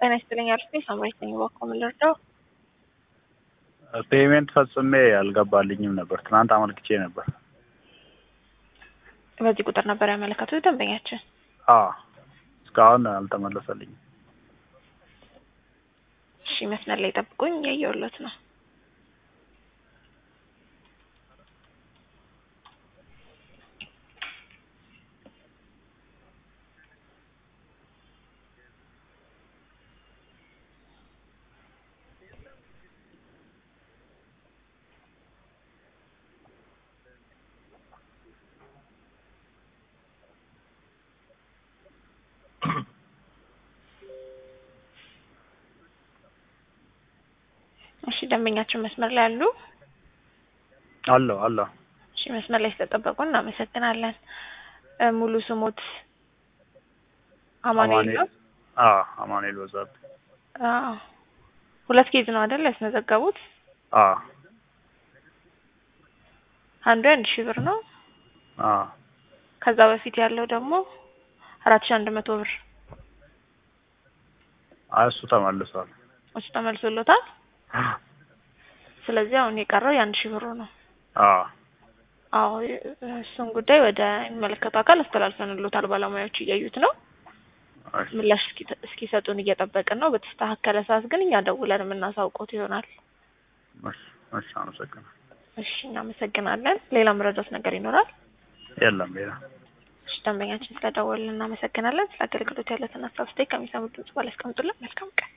ጤና ይስጥልኝ አርፌ ሳምራዊት ነኝ። እባክዎ ምን ልርዳው? ፔሜንት ፈጽሜ አልገባልኝም ነበር። ትናንት አመልክቼ ነበር። በዚህ ቁጥር ነበር ያመለከቱት ደንበኛችን? አዎ እስካሁን አልተመለሰልኝም። እሺ መስመር ላይ ጠብቁኝ፣ እያየሁለት ነው። እሺ ደንበኛችን መስመር ላይ አሉ? አለሁ አለሁ። እሺ መስመር ላይ ስለጠበቁ እናመሰግናለን። እ ሙሉ ስሞት አማኑኤል ነው? አዎ አማኑኤል በዛብህ። አዎ ሁለት ኬዝ ነው አይደል ያስመዘገቡት? አዎ አንዱ አንድ ሺህ ብር ነው። አዎ ከዛ በፊት ያለው ደግሞ አራት ሺህ አንድ መቶ ብር አይ እሱ ተመልሷል። እሱ ተመልሶሎታል። ስለዚህ አሁን የቀረው የአንድ ሺህ ብሩ ነው። አዎ አዎ እሱን ጉዳይ ወደ የሚመለከተው አካል አስተላልፈንሎታል። ባለሙያዎች እያዩት ነው። እሺ ምላሽ እስኪ- እስኪሰጡን እየጠበቅን ነው። በተስተካከለ ሰዓት ግን እኛ ደውለን የምናሳውቆት ይሆናል። እሺ እሺ አመሰግናለሁ። እሺ እናመሰግናለን። ሌላ መረዳት ነገር ይኖራል? የለም ሌላ እሺ ደንበኛችን ስለደወልን እናመሰግናለን። ስለ አገልግሎት ያለትን ሀሳብ ስቴክ ከሚሰሙት ድምጽ ባለ ያስቀምጡልን። መልካም ቀን